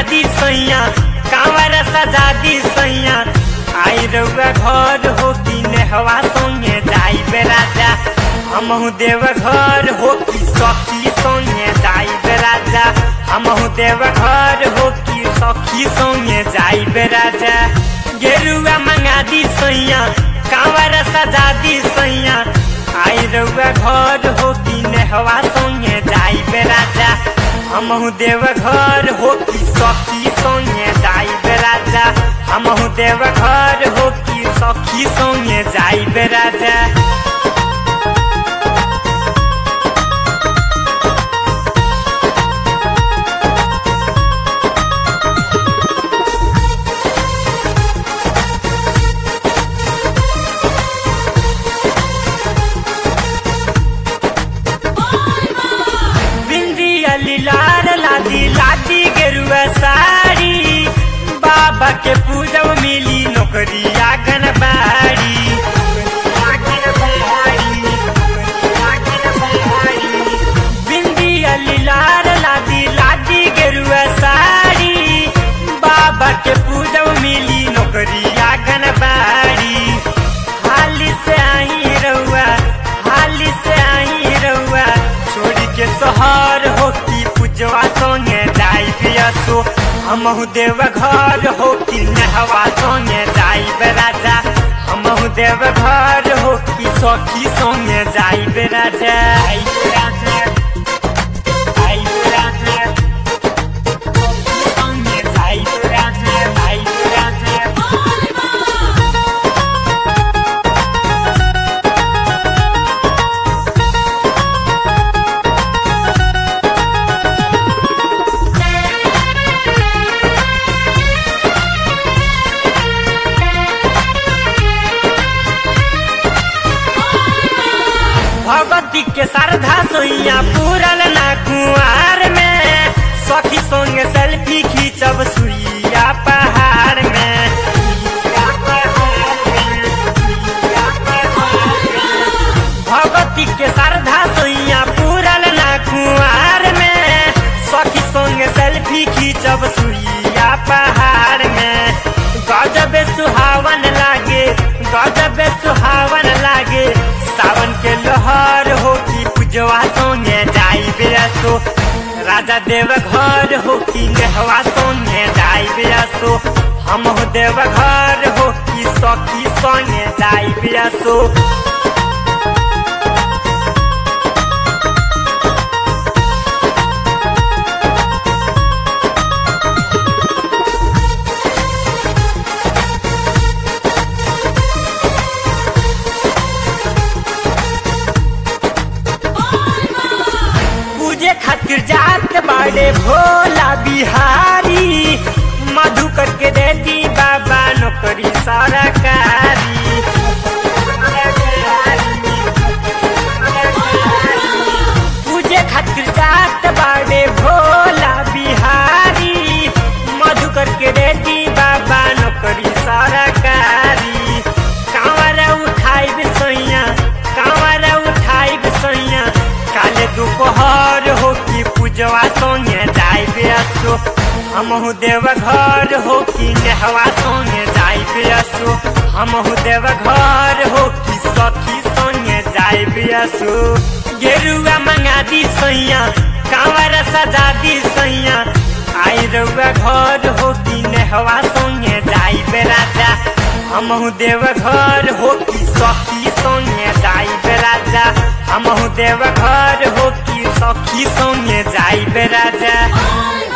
दी सैया कांवर सजा दी सैया आई रउआ घर हो कि नेहवा संगे जाइबे राजा हमहु देव घर हो कि सखी संगे जाइबे राजा हमहु देव घर हो कि सखी संगे जाइबे राजा गेरुआ मंगा दी सैया कांवर सजा दी सैया आई रउआ घर हो कि नेहवा संगे जाइबे राजा हमहु देव घर हो कि सखी संगे जाइबे राजा हमहु देव घर हो कि सखी संगे जाइबे राजा बिंदिया लाल लादी लादी गेरुआ साड़ी बाबा के पूजब मिली नौकरी आंगन बाड़ी बिंदिया लाल लादी लादी गेरुआ साड़ी बाबा के पूजब मिली नौकरी आंगन बाड़ी हाली से आई रउआ हाली से आई रउआ छोड़ी के शहर हो कि पूजवा संगे जाई बियसो हमहु देव घर हो कि नहवा संगे जाई राजा हमहु देव घर हो कि सखी संगे जाई राजा आई राजा आई राजा सखी संगे जाई राजा आई राजा भगवती के श्रद्धा सोइया पूरल ना कुआर में सखी संग सेल्फी खींचब सुइया पहाड़ में भगवती के श्रद्धा सोइया पूरल ना कुआर में सखी संग सेल्फी खींचब सुइया पहाड़ में गजब सुहावन लागे गजब सुहावन लागे सावन के लहर हो कि पूजवा सोने जाई बेसो राजा देव घर हो कि नेहवा सोने जाई बेसो हम हो देव घर हो कि सखी सोने जाई बेसो पूजे खातिर जात बाड़े भोला बिहारी मधु करके देती बाबा नौकरी सरकारी पूजे खातिर जात बाड़े भोला बिहारी मधु करके देती बाबा नौकरी सरकारी कांवर उठाई सैया कांवर उठाई सैया काले दोपहर हो कि पूजवा संगे जाई बेसो हमहु देव घर हो कि नेहवा संगे जाई बेसो हमहु देव घर हो कि सखी संगे जाई बेसो गेरुआ मंगा दी सैया कांवर सजा दी सैया आई रउआ घर हो कि नेहवा संगे जाई राजा हमहु देव घर हो कि सखी संगे जाई राजा हमहु देव घर हो कि सखी संगे जाई राजा